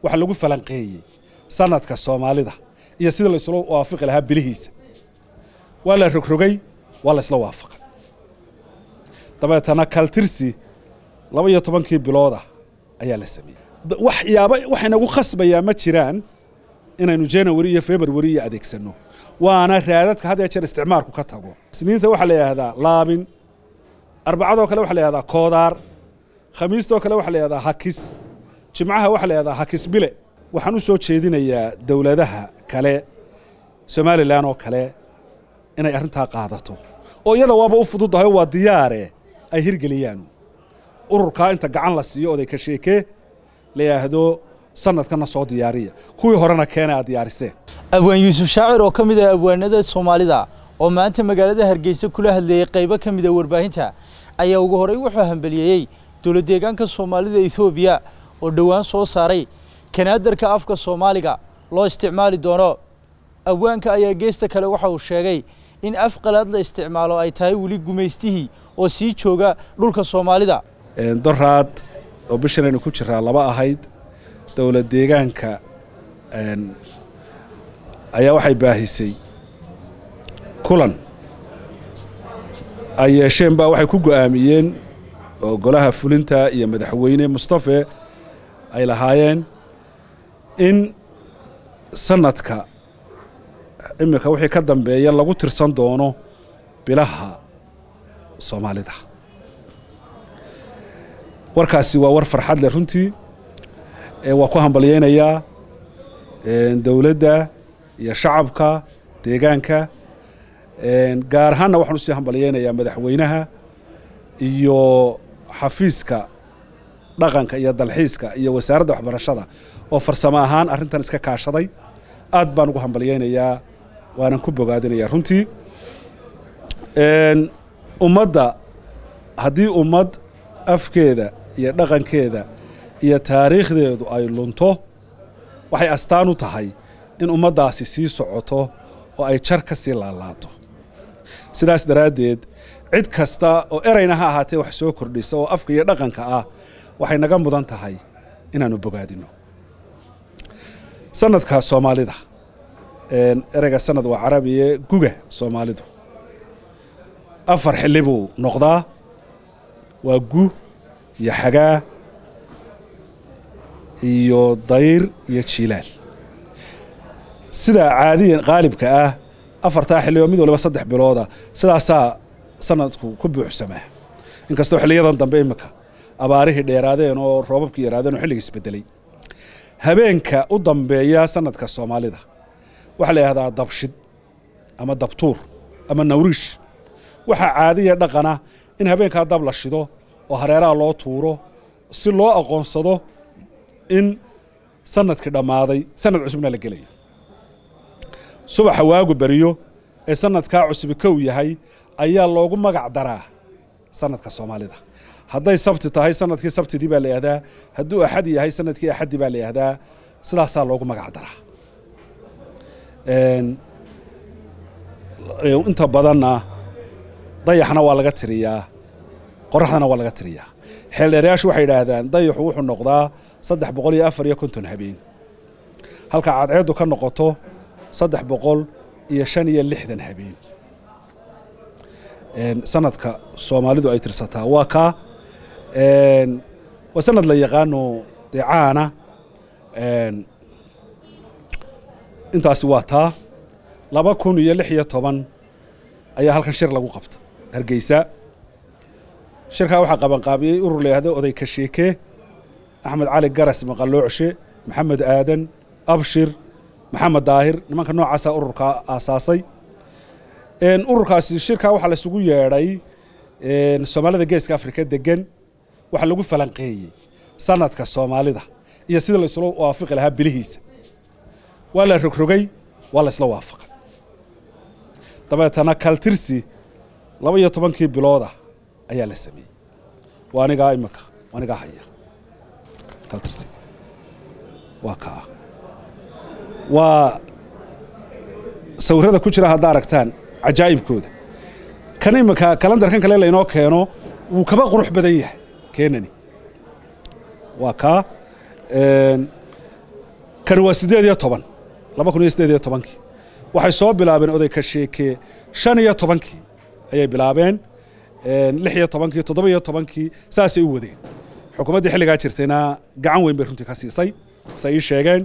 waxaa lagu falanqeeyey sanadka soomaalida iyo sida la isula waafaqi lahaa bilihiisa waa la rogrogay waa la isla waafaqay dabeetana kaltirsi laba iyo tobankii bilooda ayaa la sameeyey waxyaaba waxaynagu khasbayaa ma jiraan inaynu january iyo february iyo adeegsanno waana raadadka had ya jeer isticmaalku ka tago isniinta waxaa la yidhahdaa laabin arbacadoo kale waxaa la yihahdaa koodaar khamiistoo kale waxaa la yihahdaa hakis jimcaha waxaa la yihahdaa hakis bile waxaan u soo jeedinayaa dowladaha kale somalilan oo kale inay arrintaa qaadato oo iyada waaba u fududahay waa diyaare ay hirgeliyaan ururkaa inta gacan la siiyo oday ka sheekee la yidhaahdo sanadkana soo diyaariya kuwii horena keena aad diyaariseen abwaan yuusuf shaacir oo ka mid ah abwaanada soomaalida oo maanta magaalada hargeysa kula hadleeyey qaybo ka mid a warbaahinta ayaa ugu horey wuxuu hambaliyeeyey dowlad deegaanka soomaalida etoobiya oo dhowaan soo saaray kanaadarka afka soomaaliga loo isticmaali doono abwaanka ayaa geesta kale waxa uu sheegay in af qalaad la isticmaalo ay tahay weli gumaystihii oo sii jooga dhulka soomaalida doraad oo bishanaynu ku jiraa laba ahayd dowlad deegaanka ayaa waxay baahisay kulan ay yeesheen baa waxay ku go'aamiyeen oo golaha fulinta iyo madaxweyne mustafe ay lahaayeen in sanadka iminka wixii ka dambeeya lagu tirsan doono bilaha soomaalida warkaasi waa war farxad leh runtii waa ku hambalyeynayaa dowladda iyo shacabka deegaanka gaar ahaanna waxaan usii hambalyeynayaa madaxweynaha iyo xafiiska dhaqanka iyo dalxiiska iyo wasaaradda waxbarashada oo farsamo ahaan arrintan iska kaashaday aad baan ugu hambalyeynayaa waanan ku bogaadinayaa runtii ummadda haddii ummad afkeeda iyo dhaqankeeda iyo taariikhdeedu ay lunto waxay astaan u tahay in ummaddaasi sii socoto oo ay jar ka sii laalaato sidaas daraaddeed cid kasta oo erayna ha ahaatee wax soo kordhisa oo afka iyo dhaqanka ah waxay naga mudan tahay inaannu bogaadinno sanadka soomaalida ereyga sanad waa carabiye guga soomaalidu afar xilli buu noqdaa waa gu iyo xagaa iyo dayr iyo jiilaal sida caadiyan qaalibka ah afartaa xilli oo mid waliba saddex bilooda sidaasaa sanadku ku buuxsamaa inkastoo xilliyadan dambe iminka abaarihii dheeraadeen oo roobabkii yaraadeen oo xilligii isbedelay habeenka u dambeeya sanadka soomaalida waxaa la yidhahdaa dabshid ama dabtuur ama nawriish waxaa caadiya dhaqana in habeenkaa dab la shido oo hareeraha loo tuuro si loo aqoonsado in sanadkii dhammaaday sanad cusubna la gelayo subaxa waagu beriyo ee sanadkaa cusubi kow yahay ayaa loogu magac daraa sanadka soomaalida hadday sabti tahay sanadkii sabtidii baa la yihahdaa hadduu axad yahay sanadkii axaddii baa la yihahdaa sidaasaa loogu magac daraa inta badanna dayaxna waa laga tiriyaa qoraxdana waa laga tiriyaa xeeldheerayaashu waxay yidhaahdaan dayaxu wuxuu noqdaa saddex boqol iyo afar iyo konton habeen halka cadceeddu ka noqoto saddex boqol iyo shan iyo lixdan habeen sanadka soomaalidu ay tirsataa waa kaa waa sanad la yaqaano dee caana intaasi waa taa laba kun iyo lix iyo toban ayaa halkan shir lagu qabta hargeysa shirkaa waxaa qabanqaabiyey urur la yihahdo oday ka sheeke axmed cali garas maqaloocshe maxamed aadan abshir maxamed daahir nimanka noocaasaa ururkaa aasaasay ururkaasi shirkaa waxaa laisugu yeedhay soomaalida geeska afrika degan waxaa lagu falanqeeyey sanadka soomaalida iyo sida la isula waafaqi lahaa bilihiisa waa la rogrogay waa la isla waafaqay dabeetana kaltirsi laba iyo tobankii bilooda ayaa la sameeyey waa anigaa iminka waa anigaa haya kaltirsi waa kaa waa sawirada ku jira hadda aragtaan cajaa'ibkooda kan iminka kalandarkan kale laynoo keeno wuu kaba qurux badan yahay keenani waa kaa kani waa siddeed iyo toban laba kun iyo siddeed iyo tobankii waxay soo bilaabeen oday ka sheekee shan iyo tobankii ayay bilaabeen lix iyo tobankii toddoba iyo tobankii saasay u wadeen xukuumaddii xilligaa jirtayna gacan weyn bay runtii ka siisay say ii sheegeen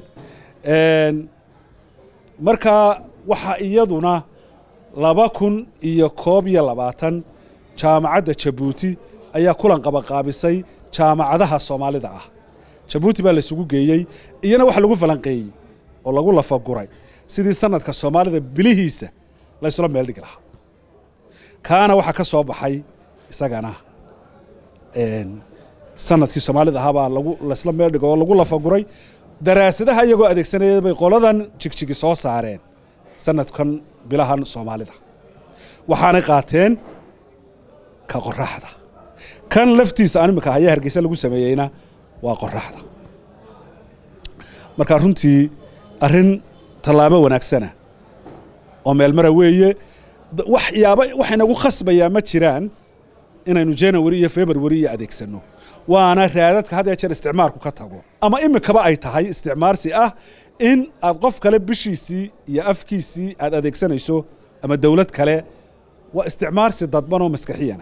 marka waxaa iyaduna laba kun iyo koob iyo labaatan jaamacadda jabuuti ayaa kulan qabaqaabisay jaamacadaha soomaalida ah jabuuti baa laysugu geeyey iyana waxa lagu falanqeeyey oo lagu lafaguray sidii sanadka soomaalida bilihiisa laysula meel dhigi lahaa kaana waxaa ka soo baxay isagana sanadkii soomaalida ahaabaa lagu laysla meel dhigo oo lagu lafaguray daraasadaha iyagoo adeegsanaya bay qoladan jigjigi soo saareen sanadkan bilahan soomaalida waxaanay qaateen ka qoraxda kan laftiisa aan imika haya hargeysa lagu sameeyeyna waa qoraxda marka runtii arrin tallaabo wanaagsana oo meelmara weeye wax yaaba waxaynagu khasbayaa ma jiraan inaynu january iyo february iyo adeegsanno waana raadadka had ee jeer isticmaarku ka tago ama imikaba ay tahay isticmaarsi ah in aad qof kale bishiisii iyo afkiisii aad adeegsanayso ama dowlad kale waa isticmaarsi dadbanoo maskaxiyana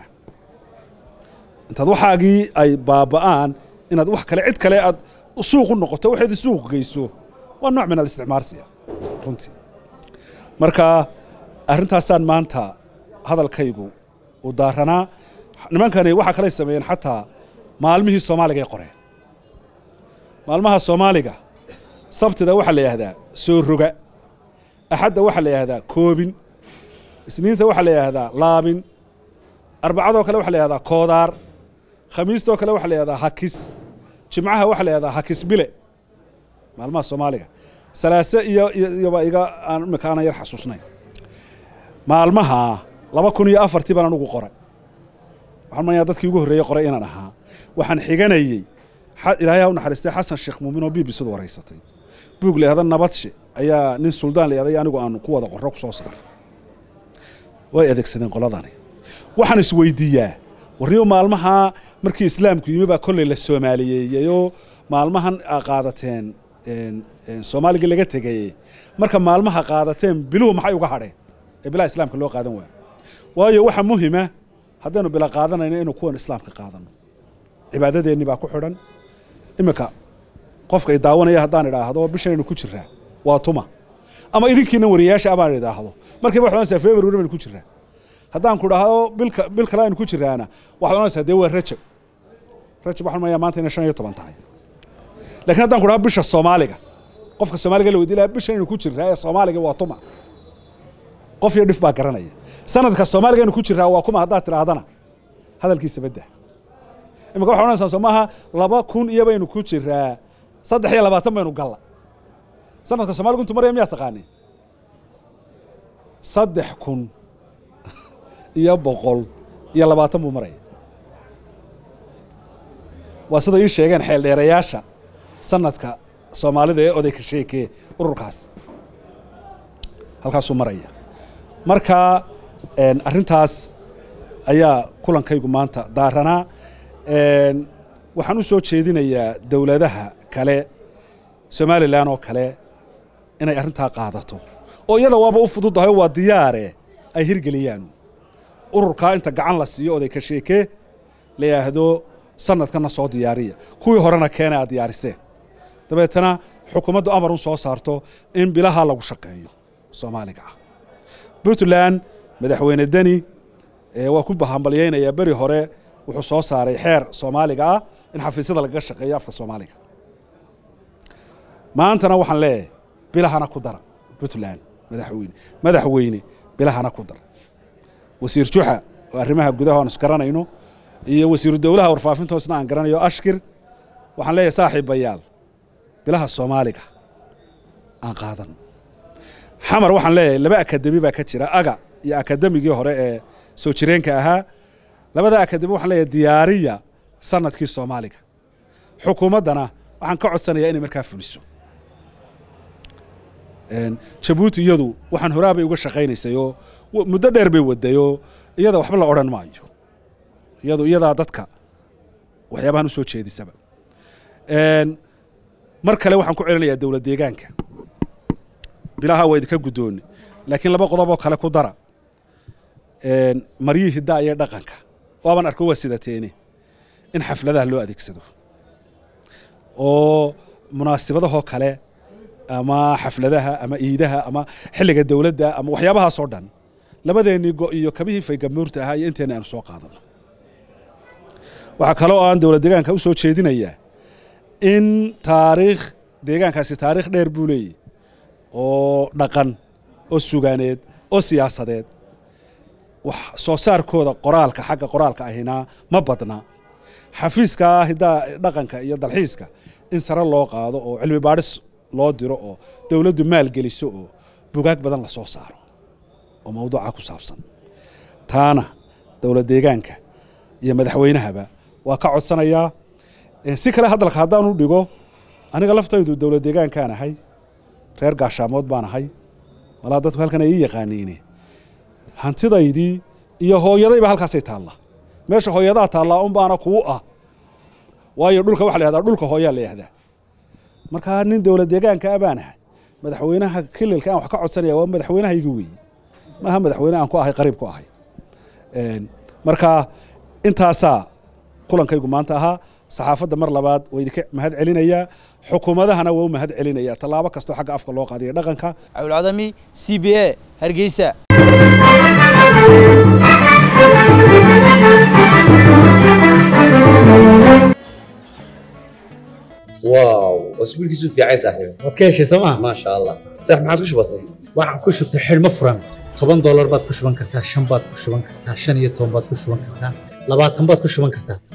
intaad waxaagii ay baaba'aan inaad wax kale cid kale aad suuq u noqoto waxeedii suuq geyso waa nooc min alisticmaarsiya runtii marka arrintaasaan maanta hadalkaygu u daaranaa nimankani waxaa kalay sameeyeen xataa maalmihii soomaaliga ay qoreen maalmaha soomaaliga sabtida waxaa la yidhahdaa soo roga axadda waxaa la yidhahdaa koobin isniinta waxaa la yidhahdaa laabin arbacadoo kale waxaa la yidhahdaa koodaar khamiistoo kale waxaa la yidhahdaa hakis jimcaha waxaa la yidhahdaa hakis bile maalmaha soomaaliga salaase iyo iyoba iga aan imika aanan yar xasuusnayn maalmaha laba kun iyo afartii baan anugu qoray waxaan manayaa dadkii ugu horreeyey qoray inaan ahaa waxaan xiganayey ilaahay ha u naxariistay xasan sheekh muumin oo bbcdu waraysatay buug la yahda nabadshe ayaa nin suldaan la yahday anigu aan ku wada qorro ku soo saaray way adeegsadeen qoladani waxaan isweydiiyaa warniyo maalmaha markii islaamku yimi baa kolley la soomaaliyeeyeyoo maalmahan aa qaadateen soomaaligii laga tegayey marka maalmaha qaadateen biluhu maxay uga hadheen ee bilaha islaamka loo qaadan waayo waayo waxa muhima haddaynu bila qaadanayno inuu kuwan islaamka qaadano cibaadadeenni baa ku xidhan iminka qofka i daawanaya haddaan idhaahdo bishaynu ku jiraa waa tuma ama idinkiina wariyaasha abaan idhaahdo markiiba waxad onaysaa february baynu ku jiraa haddaan ku idhaahdo bilka bil kale aynu ku jiraana waxaad onaysaa dee waa rajab rajab waxaan manayaa maanta inay shan iyo toban tahay lakiin haddaan ku idhahdo bisha soomaaliga qofka soomaaliga la weydiin lahaa bishaynu ku jiraa ee soomaaliga waa tuma qof iyo dhif baa garanaya sanadka soomaaligaynu ku jiraa waa kuma haddaad tidhaahdana hadalkiisa badda imika waxaa onaysaa soo maaha laba kun iyo baynu ku jiraa saddex iyo labaatan baynu galla sanadka soomaligu intu maraya miyaa taqaaneen saddex kun iyo boqol iyo labaatan buu maraya waa sida ii sheegeen xeeldheerayaasha sanadka soomaalida ee oday ka sheekee ururkaas halkaasuu maraya marka arrintaas ayaa kulankaygu maanta daaranaa waxaan u soo jeedinayaa dowladaha kale somalilan oo kale inay arrintaa qaadato oo iyada waaba u fududahay oo waa diyaare ay hirgeliyaan ururkaa inta gacan la siiyo oday ka sheekee la yidhaahdo sanadkanna soo diyaariya kuwii horena keena aad diyaariseen dabeetana xukuumaddu amar un soo saarto in bilaha lagu shaqeeyo soomaaliga ah puntland madaxweyne deni waa ku bahambalyeynayaa beri hore wuxuu soo saaray xeer soomaaliga ah in xafiisyada lagaga shaqeeyo afka soomaaliga maantana waxaan leeyahay bilahana ku dara puntland madaxweyne madaxweyne bilahana ku dara wasiir juxa oo arrimaha gudaha aan isgaranayno iyo wasiiru dowlaha warfaafintoosna aan garanayo ashkir waxaan leeyahay saaxiibayaal bilaha soomaaliga aan qaadano xamar waxaan leeyahay laba akademi baa ka jira aga iyo akademigii hore ee soo jireenka ahaa labada akademi waxaan leeyahay diyaariya sanadkii soomaaliga xukuumaddana waxaan ka codsanayaa inay markaa fuliso jabuuti iyadu waxaan horaabay uga shaqaynaysay oo muddo dheer bay wadayoo iyada waxba la odhan maayo iyadu iyadaa dadka waxyaabahan u soo jeedisaba mar kale waxaan ku celinayaa dowlad deegaanka bilaha waa idinka guddoonni laakiin laba qodob oo kale ku dara maryihii hiddaa iyo dhaqanka waaban arko waa sidateene in xafladaha loo adeegsado oo munaasibadahoo kale ama xafladaha ama iidaha ama xilliga dowladda ama waxyaabahaasoo dhan labadeennii go iyo kabihii faygamuurta ahaa iyo inteenna aanu soo qaadano waxaa kale oo aan dowlad deegaanka u soo jeedinayaa in taariikh deegaankaasi taariikh dheer buu leeyahy oo dhaqan oo sugaaneed oo siyaasadeed wax soo saarkooda qoraalka xagga qoraalka ahina ma badna xafiiska hiddaa dhaqanka iyo dalxiiska in sare loo qaado oo cilmi baadhis loo diro oo dowladdu maalgeliso oo bugaag badan la soo saaro oo mawduuca ku saabsan taana dowlad deegaanka iyo madaxweynahaba waa ka codsanayaa si kale hadalka haddaan u dhigo aniga laftaydu dowlad deegaankaan ahay reer gaashaamood baan ahay walaa dadku halkan ay ii yaqaaniine hantidaydii iyo hooyadayba halkaasay taallaa meesha hooyadaa taallaa un baana kuu ah waayo dhulka waxa la yahdaa dhulka hooyaa la yahdaa markaa nin dowlad deegaanka a baan ahay madaxweynaha kililka aan wax ka codsanaya waa madaxweynahaygi weeye maaha madaxweyne aan ku ahay qariib ku ahay marka intaasaa kulankaygu maanta ahaa saxaafadda mar labaad waa idinka mahad celinayaa xukuumadahana waa u mahad celinayaa tallaabo kastoo xagga afka loo qaadiyo dhaqanka cabdulcadami c b a hargeysa واو اسبوع كيسو في عايز صاحبي waad ka heshay sooma ما شاء الله صح ما عادش بسيط waxaan ku shubtay xidhmo furan toban doolar baad ku shuban kartaa shan baad ku shuban kartaa shan iyo toban baad ku shuban kartaa labaatan baad ku shuban kartaa